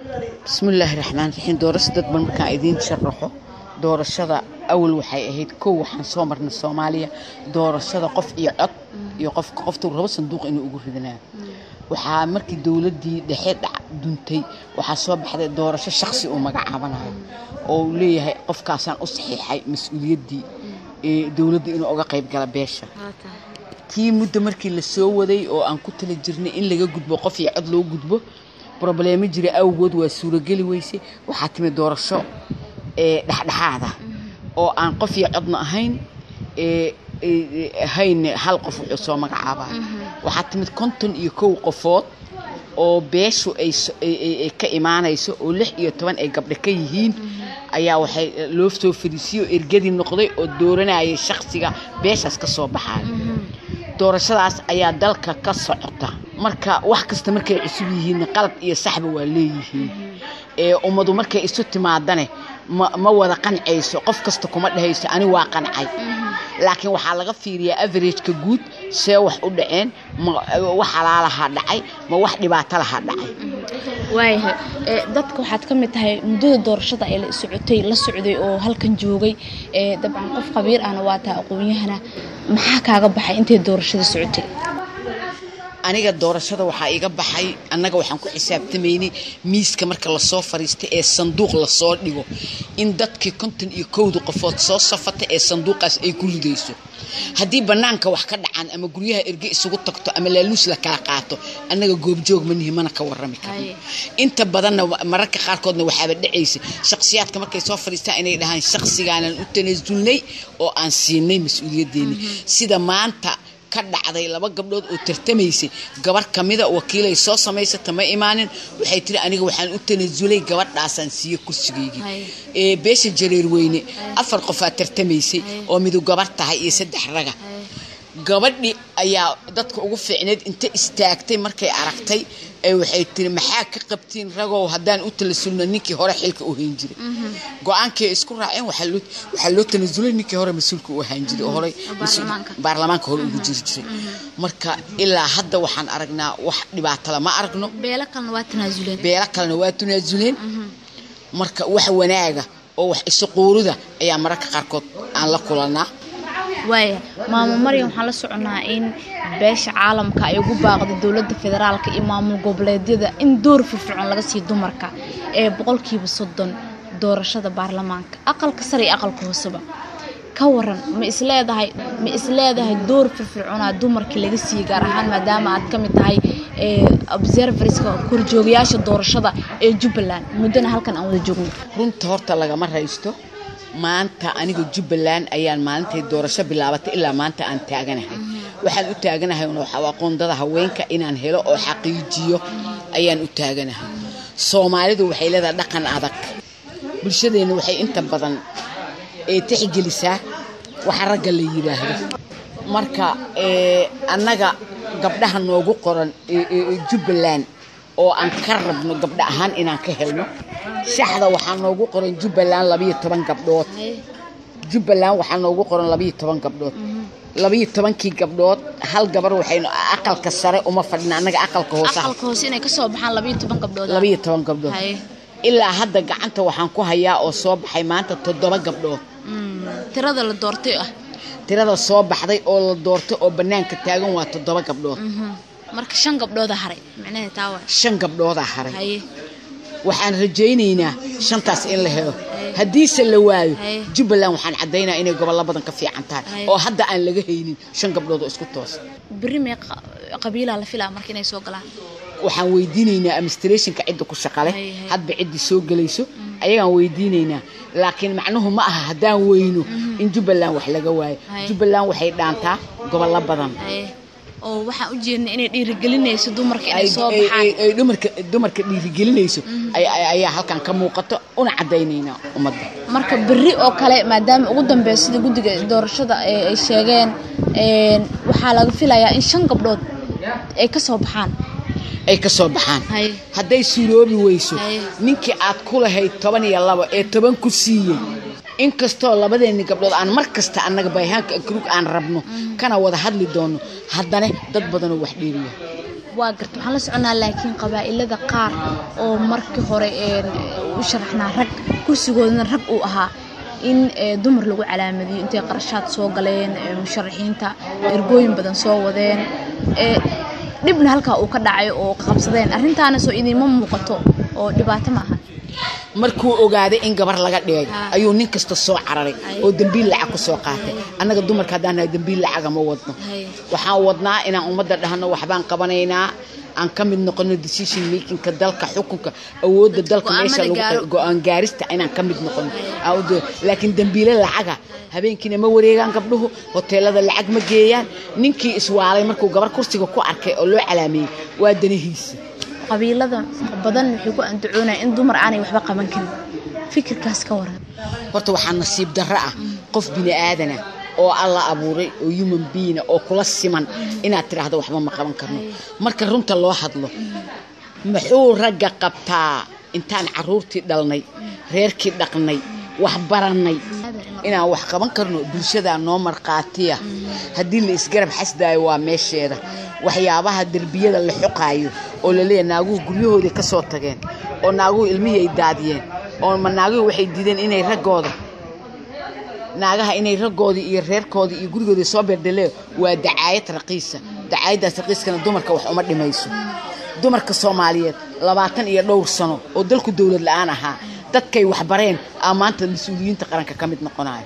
bismillaahi raxmaan raxiim doorasho dadban markaan idiin sharaxo doorashada awal waxay ahayd kow waxaan soo marnay soomaaliya doorashada qof iyo cod iyo qofka qofta rabo sanduuq inuu ugu ridanayo waxaa markii dowladdii dhexe dhac duntay waxaa soo baxday doorasho shaksi uu magacaabanayo oo uu leeyahay qofkaasaan u saxiixay mas-uuliyaddii ee dowladda inuu uga qayb gala beesha tii muddo markii la soo waday oo aan ku tala jirnay in laga gudbo qof iyo cod loo gudbo probleemo jira awgood waa suurageli weyse waxaa timi doorasho ee dhexdhexaada oo aan qof iyo codna ahayn ee ahayn hal qof wuxuu soo magacaabaa waxaa timid konton iyo kow qofood oo beeshu ay ka imaanayso oo lix iyo toban ay gabdho ka yihiin ayaa waxay loo soo fariisiyey oo ergadii noqday oo dooranayay shaksiga beeshaas ka soo baxayo doorashadaas ayaa dalka ka socota marka wax kasta markay cusub yihiin qalab iyo saxba waa leeyihiin ee ummadu markay isu timaadane ma wada qancayso qof kasta kuma dhehayso ani waa qancay laakiin waxaa laga fiiriyaa averageka guud see wax u dhaceen ma wax halaalahaa dhacay ma wax dhibaato lahaa dhacay waayahay dadka waxaad ka mid tahay muddada doorashada ee la socotay la socday oo halkan joogay dabcan qof khabiir ahna waa tahay aqoon-yahana maxaa kaaga baxay intay doorashada socotay aniga doorashada waxaa iga baxay annaga waxaan ku xisaabtamaynay miiska marka lasoo fariistay ee sanduuq lasoo dhigo in dadkii konton iyo kowda qofood soo safata ee sanduuqaas ay ku ridayso haddii bannaanka wax ka dhacaan ama guryaha erge isugu tagto ama laaluus la kala qaato annaga goobjoog manihi mana ka warrami karno inta badanna mararka qaarkoodna waxaaba dhacaysa shakhsiyaadka markay soo fadhiistaan inay dhahaan shakhsigaanan u tanaasulnay oo aan siinay mas-uuliyaddeeni sida maanta ka dhacday laba gabdhood oo tartamaysay gabar kamida wakiilay soo samaysata ma imaanin waxay tiri aniga waxaan u tanaasulay gabadhaasaan siiye kursigaygii ee beesha jareer weyne afar qofaa tartamaysay oo midu gabar tahay iyo saddex raga gabadhii ayaa dadka ugu fiicneed inta istaagtay markay aragtay ee waxay tiri maxaa ka qabtiin ragow haddaan u talasulno ninkii hore xilka u hayn jiray go-aankii ay isku raaceen waxaa loo tanasulay ninkii hore mas-uulka u ahaan jiray oo horey baarlamaanka hore ugu jiri jiray marka ilaa hadda waxaan aragnaa wax dhibaatala ma aragno beelo kalena waa tanaasuleen beelo kalena waa tanaasuleen marka wax wanaaga oo wax isuquurida ayaa mararka qaarkood aan la kulanaa waaya maamo maryam waxaan la soconaa in beesha caalamka ay ugu baaqday dowladda federaalka iyo maamul goboleedyada in door firfircoon laga siiyo dumarka ee boqolkiiba soddon doorashada baarlamaanka aqalka sare iyo aqalka hooseba ka waran ma isleedahay ma isleedahay door firfircoonaa dumarkii laga siiyey gaar ahaan maadaama aad ka mid tahay observerska korjoogayaasha doorashada ee jubbaland muddana halkan aan wada joogno runta horta lagama raysto maanta aniga jubbaland ayaan maalintay doorasho bilaabatay ilaa maanta aan taaganahay waxaan u taaganahay waxaa aqoondada haweenka inaan helo oo xaqiijiyo ayaan u taaganahay soomaalidu waxay leedahay dhaqan adag bulshadeenna waxay inta badan ee tixgelisaa waxa ragga la yidhaahdo marka annaga gabdhaha noogu qoran jubbaland oo aan ka rabno gabdho ahaan inaan ka helno shaxda waxaa noogu qoran jubbaland labayo toban gabdhood jubbaland waxaa noogu qoran labayo toban gabdhood labayo tobankii gabdhood hal gabar waxaynu aqalka sare uma fadhina annaga aqalka hoose aqalka hoose inay kasoo baxaan labayo toban gabdhood labayo toban gabdhood ilaa hadda gacanta waxaan ku hayaa oo soo baxay maanta toddoba gabdhood tirada la doortay ah tirada soo baxday oo la doortay oo bannaanka taagan waa toddoba gabdhood marka shan gabdhooda haray micnaheed taa waa shan gabdhoodaa haray waxaan rajaynaynaa shantaas in la helo haddiise la waayo jubbaland waxaan caddaynaa inay gobollo badan ka fiican tahay oo hadda aan laga haynin shan gabdhood oo isku toosa berri mee qabiilaa la filaa marka inay soo galaan waxaan weydiinaynaa administrationka cidda ku shaqale hadba ciddii soo gelayso ayagaan weydiinaynaa laakiin macnuhu ma aha haddaan weyno in jubbaland wax laga waayo jubbaland waxay dhaantaa gobollo badan oo waxaan u jeedna inay dhiirigelinayso dumarka inay soo baxaan ay dumarka dumarka dhiirigelinayso ayaa halkan ka muuqato una caddaynaynaa ummadda marka berri oo kale maadaama ugu dambeeya sida guddiga doorashada ay sheegeen waxaa laga filayaa in shan gabdhood ay ka soo baxaan ay ka soo baxaan hadday suuroobi weyso ninkii aad ku lahayd toban iyo labo ee toban ku siiyey inkastoo labadeenni gabdhood aan mar kasta annaga bayhaanka akrug aan rabno kana wada hadli doonno haddana dad badanoo wax dheeriya waa garta waxaan la soconaa laakiin qabaa'ilada qaar oo markii hore u sharaxnaa rag kursigoodana rag uu ahaa in dumar lagu calaamadiyo intay qarashaad soo galeen musharaxiinta ergooyin badan soo wadeen dhibna halkaa uu ka dhacay oo qabsadeen arrintaana soo idinma muuqato oo dhibaato ma aha markuu ogaaday in gabar laga dhigay ayuu nin kasta soo cararay oo dembiil lacag ku soo qaatay annaga dumarka haddaan nahay dembiil lacaga ma wadno waxaan wadnaa inaan ummadda dhahno waxbaan qabanaynaa aan ka mid noqono decision makingka dalka xukunka awoodda dalka meesha go-aan gaarista inaan ka mid noqono laakiin dembiile lacaga habeenkiina ma wareegaan gabdhuhu hoteelada lacag ma geeyaan ninkii iswaalay markuu gabar kursiga ku arkay oo loo calaameeyey waa danihiisa qabiilada badan waxay ku andacoonaya in dumar aanay waxba qaban karin fikirkaas ka waran horta waxaa nasiib darro ah qof bini aadana oo alla abuuray oo human beina oo kula siman inaad tidhaahdo waxba ma qaban karno marka runta loo hadlo muxuu ragga qabtaa intaan caruurtii dhalnay reerkii dhaqnay wax barannay inaan wax qaban karno bulshadaa noo markhaatiya haddii la isgarab xasdaayo waa meesheeda waxyaabaha derbiyada la xoqaayo oo laleeyahay naaguhu guryahoodii ka soo tageen oo naaguhu ilmihii ay daadiyeen oo ma naaguhu waxay diideen inay raggooda naagaha inay raggoodii iyo reerkoodii iyo gurigoodii soo beerdaleen waa dacaayad raqiisa dacaayaddaas raqiiskana dumarka wax uma dhimayso dumarka soomaaliyeed labaatan iyo dhowr sano oo dalku dowlad la-aan ahaa dadkay waxbareen aa maanta mas-uuliyiinta qaranka ka mid noqonayo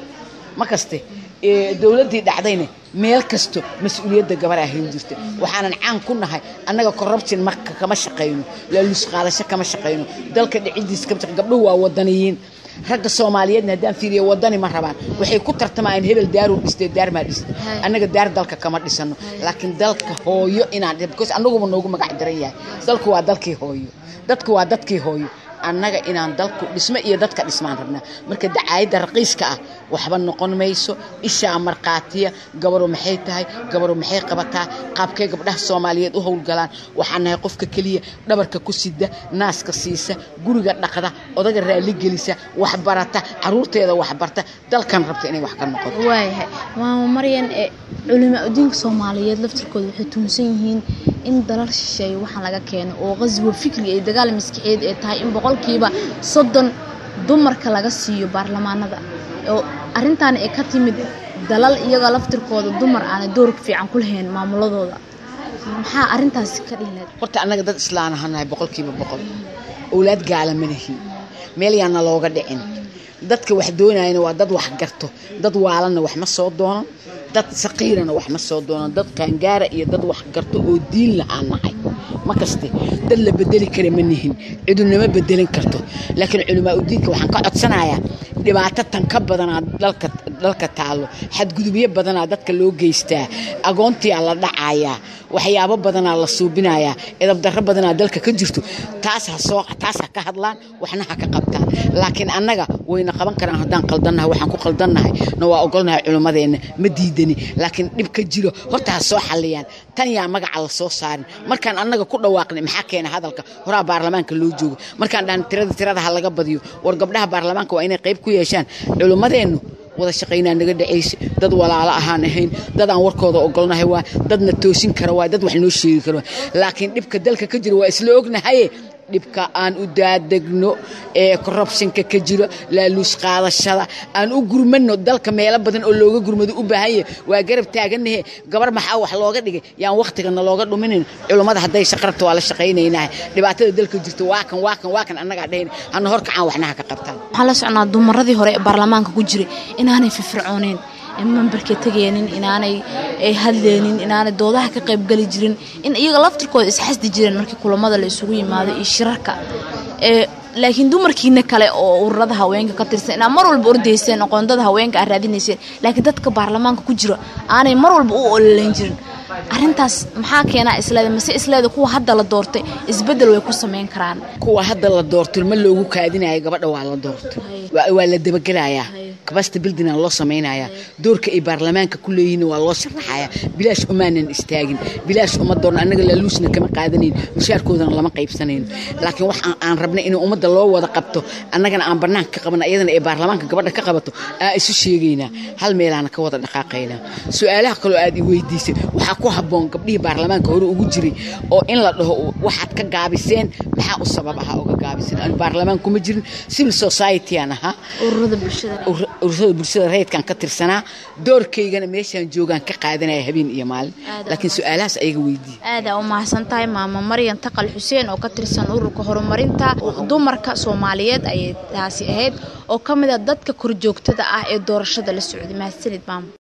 ma kaste dowladdii dhacdayna meel kasto mas-uuliyadda gabar ahayn jirta waxaanan caan ku nahay annaga corruption marka kama shaqayno laaluus qaadasho kama shaqayno dalka dhicidiisa kama shaqayno gabdhuhu waa wadaniyiin ragga soomaaliyeedna haddaan fiiriyo wadani ma rabaan waxay ku tartamayaan hebel daaruu dhistay daar maa dhistay annaga daar dalka kama dhisano laakiin dalka hooyo inaan because annaguba noogu magac daran yahay dalku waa dalkii hooyo dadku waa dadkii hooyo annaga inaan dalku dhismo iyo dadka dhismaan rabnaa marka dacaayadda raqiiska ah waxba noqon mayso ishaa markhaatiya gabaru maxay tahay gabaru maxay qabataa qaabkay gabdhaha soomaaliyeed u howlgalaan waxaan nahay qofka keliya dhabarka ku sida naaska siisa guriga dhaqda odaga raalli gelisa waxbarata caruurteeda waxbarta dalkan rabta inay wax ka noqoto waayahay maama maryan ee culimaa udiinka soomaaliyeed laftirkooda waxay tuunsan yihiin in dalal shisheeye waxaan laga keeno oo qaswa fikri iyo dagaal maskixiyeed ee tahay in boqolkiiba soddon dumarka laga siiyo baarlamaanada oo arrintaana ay ka timid dalal iyaga laftirkooda dumar aanay doorka fiican ku lahayn maamuladooda maxaa arrintaasi ka dhihilaad horta annaga dad islaan ahanahay boqolkiiba boqol owlaad gaala ma lihin meel yaana looga dhicin dadka wax doonayana waa dad wax garto dad waalanna wax ma soo doonan dad saqiirana wax ma soo doonan dad qaangaara iyo dad wax garto oo diin lahaan nahay ma kaste dad la bedeli kara ma nihin cidunama bedelin karto laakiin culimaa udiinka waxaan ka codsanayaa dhibaato tan ka badanaa dalka dalka taallo xadgudubyo badanaa dadka loo geystaa agoontiyaa la dhacayaa waxyaabo badanaa la suubinayaa edabdarro badanaa dalka ka jirto taas ha soo taas ha ka hadlaan waxna ha ka qabtaan laakiin annaga wayna qaban karaan haddaan qaldannahay waxaan ku qaldannahay na waa ogolnahay culimmadeenna ma diidani laakiin dhib ka jiro horta ha soo xalliyaan tan yaa magaca la soo saarin markaan annaga ku dhawaaqnay maxaa keena hadalka horaa baarlamaanka loo joogo markaan dhahan tirada tirada ha laga badiyo war gabdhaha baarlamaanka waa inay qayb ku yeeshaan culimmadeennu wada shaqaynaa naga dhacaysa dad walaalo ahaan ahayn dad aan warkooda ogolnahay waa dadna toosin kara waa dad wax noo sheegi kara laakiin dhibka dalka ka jira waa isla ognahaye dhibka aan u daadegno ee korrubshinka ka jiro laaluus qaadashada aan u gurmano dalka meelo badan oo looga gurmado u baahan yahay waa garab taaganahe gabar maxaa wax looga dhigay yaan wakhtigana looga dhuminin culummada hadday shaqarabta waa la shaqaynaynaha dhibaatada dalka jirto waa kan waa kan waa kan annagaa dhahayn hana horkacaan waxna ha ka qabtaan waxaan la socnaa dumaradii hore ee baarlamaanka ku jiray inaanay firfircooneen mambarka tegeenin inaanay hadleenin inaanay doodaha ka qaybgeli jirin in iyaga laftirkooda isxasdi jireen markii kulamada la isugu yimaado iyo shirarka laakiin dumarkiina kale oo ururada haweenka ka tirsan inaa mar walba ordayseen aqoondada haweenka aa raadinayseen laakiin dadka baarlamaanka ku jira aanay mar walba u ololeyn jirin arintaas maxaa keenaa isleeda mase isleeda kuwa hadda la doortay isbedel way ku samayn karaan kuwa hadda la doortay ma loogu kaadinayo gabadha waa la doortay waa la dabagelayaa kabasta bildina loo samaynayaa doorka ay baarlamaanka ku leeyihiin waa loo sharaxayaa bilaash umaanan istaagin bilaash uma doorno annaga laaluusna kama qaadanayn mushaarkoodana lama qaybsanayno laakiin wax aan rabnay in ummadda loo wada qabto annagana aan bannaanka ka qabana iyadana ay baarlamaanka gabadha ka qabato aa isu sheegaynaa hal meelaana ka wada dhaqaaqaynaa su-aalaha kaloo aad i weydiisay waxaa ku habboon gabdhihii baarlamaanka hore ugu jiray oo in la dhaho waxaad ka gaabiseen maxaa u sabab ahaa oga gaabiseen anu baarlamaan kuma jirin civil society-aan ahaa ururada bulshada ururada bulshada rayidkan ka tirsanaa doorkaygana meeshaan joogaan ka qaadanaya habeen iyo maalin laakiin su-aalahaas ayaga weydiiye aadaa u mahadsan tahay maamo maryan taqal xuseen oo ka tirsan ururka horumarinta dumarka soomaaliyeed ayay taasi ahayd oo ka mid a dadka korjoogtada ah ee doorashada la socday mahadsanid maamo